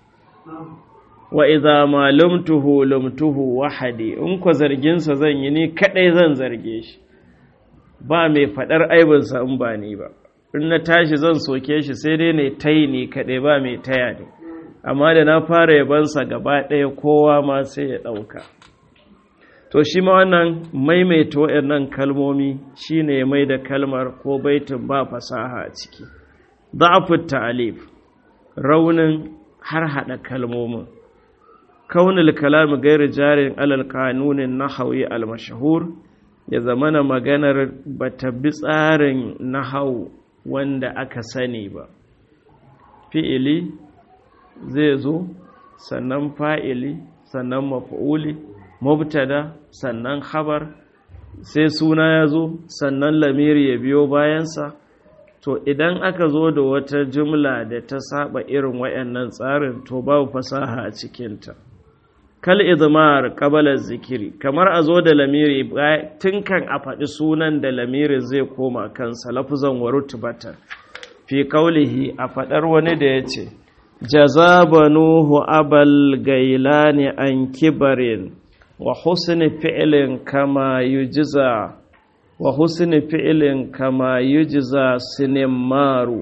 wa idza ma lumtuhu lumtuhu wahadi in ko zargin sa zan yi ni kadai zan zarge shi ba mai fadar aibin sa in ba ni ba in na tashi zan soke shi sai dai ne tayi ni kadai ba mai taya ni amma da na fara yaban sa gaba ɗaya kowa ma sai ya dauka to shi ma wannan maimaita waɗannan kalmomi shine ya mai da kalmar ko baitin ba fasaha a ciki da'afu ta'alif raunin har hada kalmomin kaunul kalami gairu jarin alal kanunin nahawi al-mashhur ya zamana maganar bata bi tsarin nahau wanda aka sani ba fi'ili zai zo sannan fa'ili sannan maf'uli mubtada sannan khabar sai suna ya zo sannan lamiri ya biyo bayansa to idan aka zo da wata jumla da ta saba irin wayannan tsarin to babu fasaha a cikinta kal izmar qabala zikiri kamar a zo da lamiri tun kan a faɗi sunan da lamiri zai koma kansa lafuzan wa rutubatan fi qaulihi a faɗar wani da yace jazabanuhu abal gailani an kibarin wa husni fi'lin kama yujza wa husni fi'lin kama yujza sinimmaru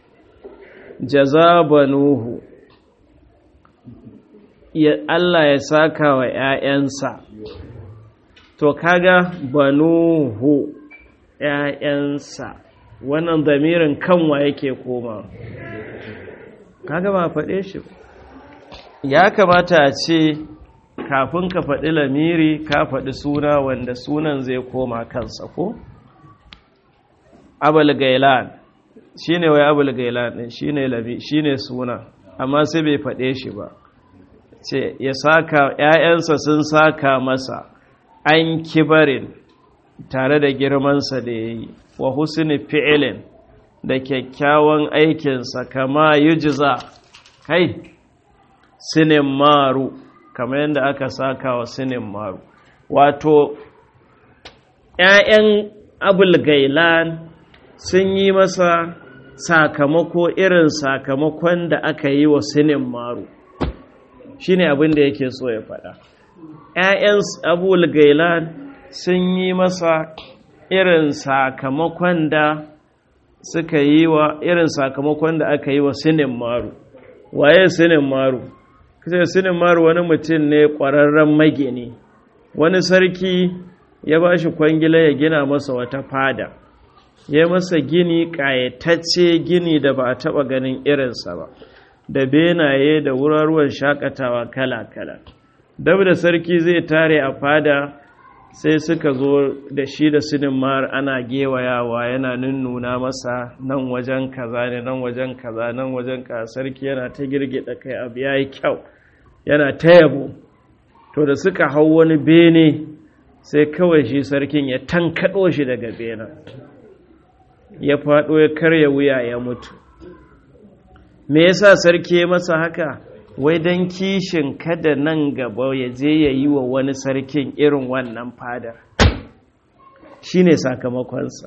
jazabanuhu Allah ya saka wa ‘ya'yansa, to kaga banuhu ‘ya'yansa, wannan zamirin kanwa yake koma. Kaga ba faɗe shi Ya kamata a ce, kafin ka faɗi lamiri ka faɗi suna wanda sunan zai koma kansa ko? Abul Gailan, shi ne wai Abul Gailan ɗin shi ne suna, amma sai bai faɗe shi ba. ce ya saka ‘ya'yansa sun saka masa an kibarin tare da girmansa da ya yi wa husni fi'ilin da kyakkyawan aikinsa kama yujiza kai sinin maru kama yadda aka saka wa sinin maru wato ‘ya'yan abulgailan sun yi masa sakamako irin sakamakon da aka yi wa sinin maru shi ne abin da yake so ya faɗa ‘ya'yan abul gailan sun yi masa irin sakamakon da suka yi wa irin sakamakon da aka yi wa sinin maru waye sinin maru kusa sinin maru wani mutum ne ƙwararren magini wani sarki ya ba shi kwangila ya gina masa wata fada ya masa gini ƙayatacce gini da ba a taɓa ganin irinsa ba da benaye da wuraruwan shakatawa kala-kala dab da sarki zai tare a fada sai suka zo da shi da sinimar ana gewayawa yana nunnuna masa nan wajen kaza ne nan wajen kaza nan wajen ka sarki yana ta girgida kai abu ya yi kyau yana ta yabo to da suka hau wani bene sai kawai shi sarkin ya tankaɗo shi daga bena ya faɗo ya karya wuya ya mutu me yasa sarki ya masa haka wai don kishin kada nan gaba ya je ya yi wa wani sarkin irin wannan fadar shi ne sakamakonsa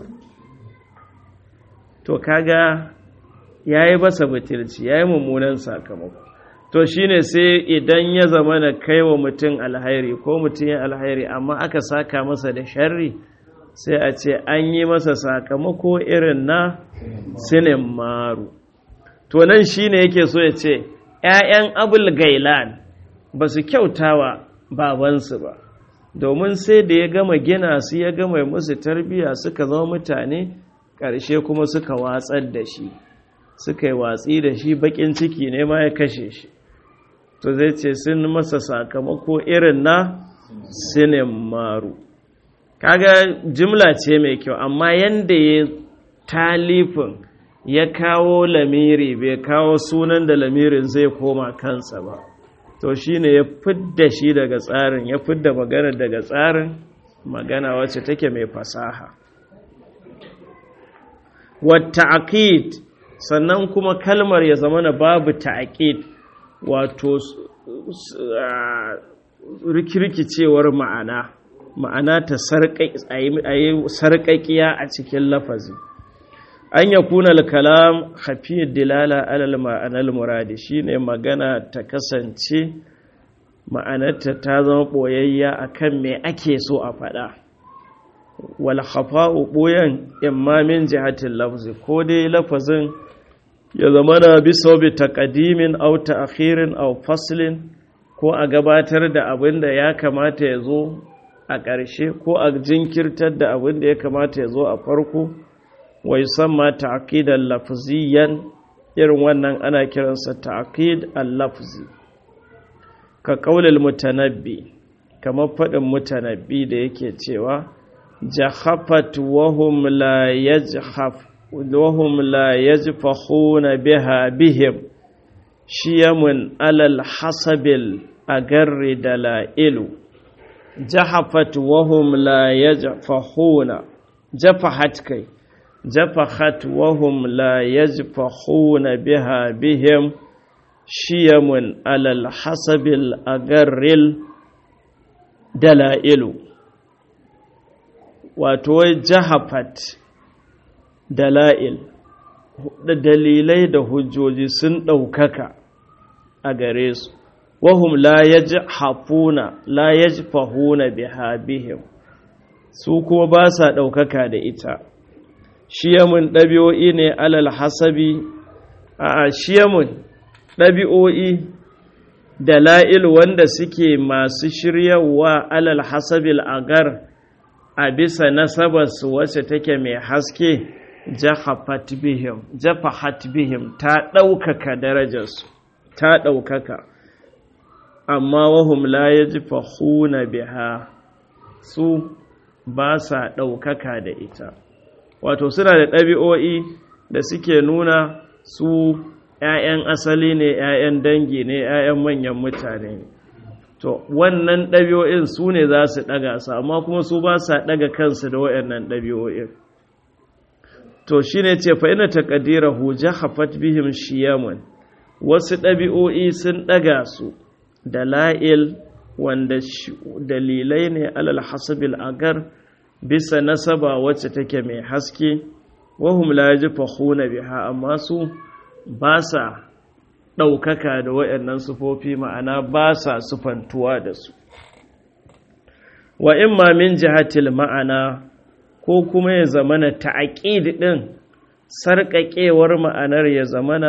to kaga ya yi basa butulci ya yi mummunan sakamako to shi ne sai idan ya zama na kai wa mutum alhairi ko mutum ya alhairi amma aka saka masa da sharri sai a ce an yi masa sakamako irin na sinin maru to nan shine yake so ya ce ‘ya'yan abul gailan ba su kyautawa babansu ba domin sai da ya gama gina su ya gama musu tarbiya suka zama mutane ƙarshe kuma suka watsar da shi suka yi watsi da shi baƙin ciki ne ma ya kashe shi to zai ce sun masa sakamako irin na sinin maru kaga jimla ce mai kyau amma yanda ya talifin ya kawo lamiri bai kawo sunan da lamirin zai koma kansa ba to shine ya fidda shi daga tsarin ya fidda magana daga tsarin magana wacce take mai fasaha wata aqid sannan kuma kalmar ya zama na babu ta'aqid wato rikirkicewar ma'ana ma'ana ta sarƙaƙiya a cikin lafazi an ya kuna kalam hafiyar dilala alal ma'anar muradi shine magana ta kasance ma'anarta ta zama ɓoyayya akan me ake so a faɗa wal khafa'u ɓoyan imamin jihatin lafzi ko dai lafazin ya zama na bisa bi taqdimin aw ta'khirin aw faslin ko a gabatar da abin da ya kamata ya zo a ƙarshe ko a jinkirtar da abin da ya kamata ya zo a farko wa yusamma ta'qidan lafziyan irin wannan ana kiransa ta'qid al-lafzi ka qaulil mutanabbi kamar faɗin mutanabbi da yake cewa jahafat wa hum la yajhaf wa hum la yajfahuna biha bihim shiyamun alal hasabil agarri dalailu jahafat wa hum la yajfahuna jafahat kai jafahat wa hum la yajfahuna biha bihim shiyamun alal hasabil agarril dalailu wato jahafat dala'il da dalilai da hujjoji sun ɗaukaka a gare su wahum la yajhafuna la yajfahuna biha bihim su kuma ba sa ɗaukaka da ita shiyamun ɗabi'o'i ne alal hasabi a shiyamun ɗabi'o'i da la'il wanda suke masu shiryawa alal hasabil agar a bisa nasabarsu wacce take mai haske jahafat bihim jafahat bihim ta ɗaukaka darajarsu ta ɗaukaka amma wahum la yajfahuna biha su ba sa ɗaukaka da ita wato suna da ɗabi'o'i da suke nuna su ‘ya'yan asali ne ‘ya'yan dangi ne ‘ya'yan manyan mutane ne to wannan ɗabi'o'in su ne za su ɗaga su amma kuma su ba sa ɗaga kansu da waɗannan ɗabi'o'in to shi ne ce fa'ina ta ƙadira hujja hafat bihim shiyamun wasu ɗabi'o'i sun ɗaga su da la'il wanda dalilai ne alal hasabil agar bisa nasaba wacce take mai haske wahum la yajfahuna biha amma su ba sa ɗaukaka da waɗannan sufofi ma'ana ba sa sufantuwa da su wa imma min jihatil ma'ana ko kuma ya zamana ta'aqid din sarƙaƙewar ma'anar ya zamana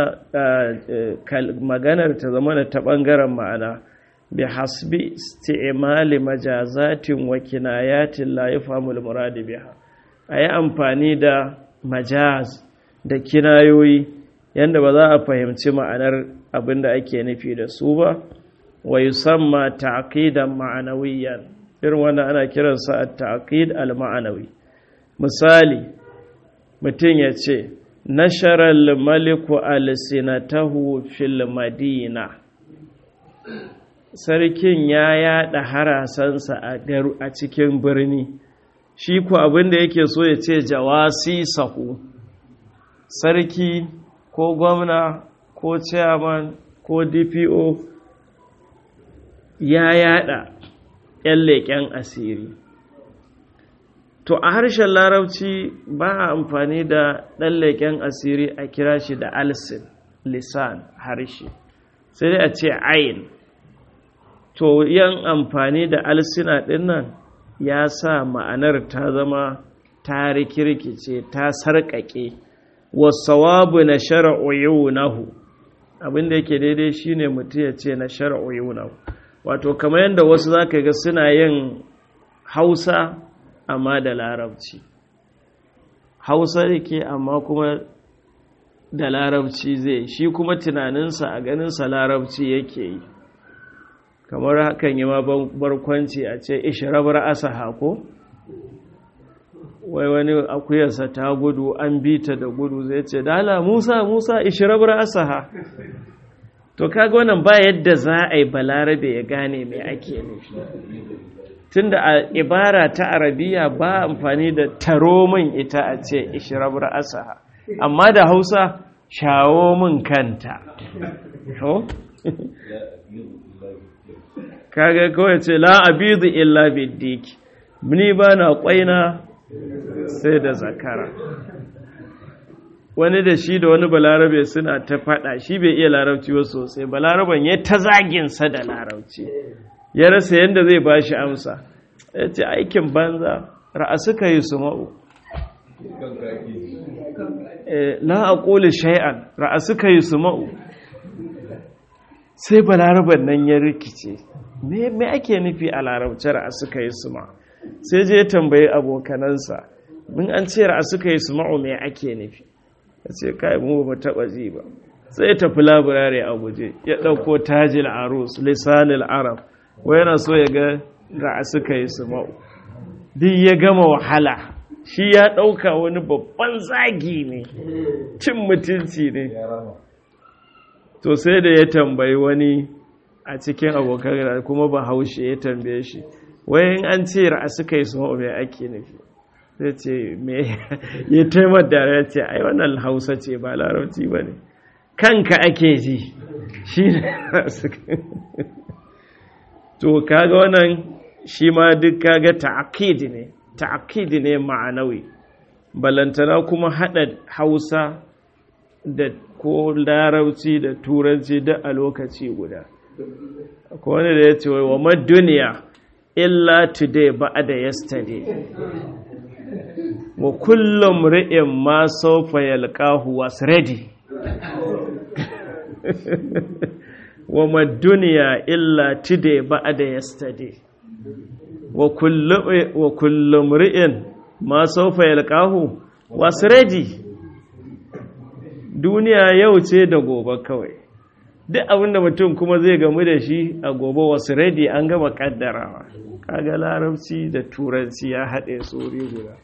maganar ta zamana ta ɓangaren ma'ana bi hasbi isti'mali majazatin wa kinayatin la yafhamul murad biha ayi amfani da majaz da kinayoyi yanda ba za a fahimci ma'anar abin da ake nufi da su ba wa yusamma ta'qidan ma'anawiyan irin wanda ana kiransa at-ta'qid al-ma'anawi misali mutum ya ce nasharal maliku alsinatahu fil madina sarkin ya yada harasansa a cikin birni shi ku abin da yake so ya ce jawasi sahu sarki ko gwamna ko chairman ko dpo ya yada yan leƙen asiri to a harshen larabci ba a amfani da ɗan leƙen asiri a kira shi da alsin lisan harshe sai dai a ce ayin to yan amfani da alsina ɗinnan ya sa ma'anar ta zama ta rikirkice ta sarƙaƙe wasawabu na shar'u yunahu abinda yake daidai shine mutum ya ce na shar'u yunahu wato kamar yadda wasu zaka ga suna yin hausa amma da larabci hausa yake amma kuma da larabci zai shi kuma tunaninsa a ganinsa larabci yake yi kamar hakan yi ma barkwanci a ce ishirabar asaha ko wai wani akuyarsa ta gudu an bi ta da gudu zai ce dala musa musa ishirabar asaha to kaga wannan ba yadda za a yi balarabe ya gane mai ake nufi tunda a ibara ta arabiya ba amfani da taro min ita a ce ishirabar asaha amma da hausa shawo min kanta kaga kawai ce la abidu illa biddiki ni ba na kwaina sai da zakara wani da shi da wani balarabe suna ta fada shi bai iya larabci ba sosai balaraban ya ta zaginsa da larabci ya rasa yadda zai ba shi amsa ya ce aikin banza ra'asuka yi su ma'u la a ƙoli shay'an ra'asuka yi su ma'u sai balaraban nan ya rikice me ake nufi a larabci ra'asuka yi su ma'u sai je tambayi abokanansa mun an ce ra'asuka yi su ma'u me ake nufi ya ce kai mu ba taɓa ji ba sai ya tafi labirare a guje ya ɗauko tajil arus lisanil arab wai yana so ya ga ra'asuka yi su ma'u duk ya gama wahala shi ya ɗauka wani babban zagi ne cin mutunci ne to sai da ya tambayi wani a cikin abokan kuma ba haushe ya tambaye shi wayan an ce ra'asuka yi su ma'u mai ake nufi zai ce me ya taimar da ya ce ai wannan hausa ce ba larabci ba ne kanka ake ji shi ne to kaga wannan shi ma duk kaga ta'aqid ne ta'aqid ne ma'anawi balantana kuma hada hausa da ko larabci da turanci da a lokaci guda akwai wani da ya ce wa ma duniya illa today ba'da yesterday wa kullum ri'in ma saufa yalqahu was ready wa ma duniya illa today ba'da yesterday wa kullum wa kullum ri'in ma saufa yalqahu was ready duniya yau ce da gobe kawai duk abinda mutum kuma zai gamu da shi a gobe was ready an gama kaddarawa kaga larabci da turanci ya haɗe tsori guda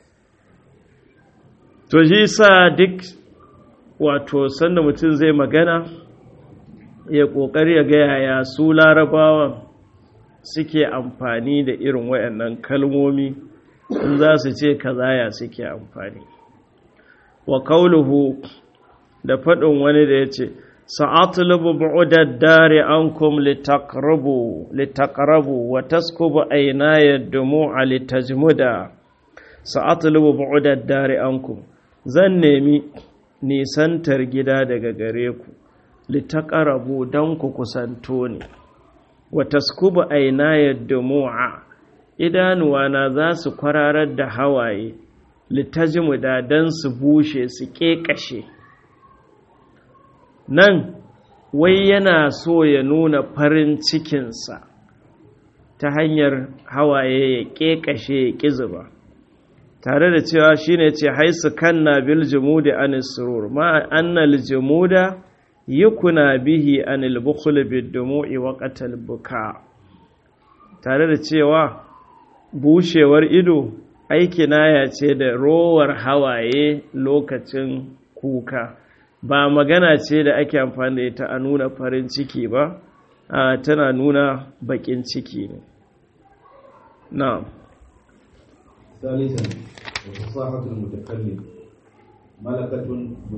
to shi sa duk wato sanda mutum zai magana ya ƙoƙari ya gaya ya su larabawan suke amfani da irin wayannan kalmomi in za su ce kazaya suke amfani wa kauluhu da faɗin wani da ya ce sa'atulubu bu'udad dare ankum litaqrabu litaqrabu wa taskubu aynaya dumu'a litajmuda sa'atulubu bu'udad dare ankum zan nemi nisantar gida daga gare ku litaqrabu dan ku kusanto ni wa taskubu aynaya dumu'a idanuwana za su kwararar da hawaye litajmuda dan su bushe su kekashe nan wai yana so ya nuna farin cikinsa ta hanyar hawaye ya ƙeƙashe ya ƙizuba tare da cewa shi ne ce haisu kanna bil jimudi an surur ma annal jimuda yukuna bihi anil bukhul bid dumu'i wa qatal buka tare da cewa bushewar ido aiki naya ce da rowar hawaye lokacin kuka ba magana ce da ake amfani da ita a nuna farin ciki ba a tana nuna bakin ciki ne na ثالثا وفصاحة المتكلم ملكة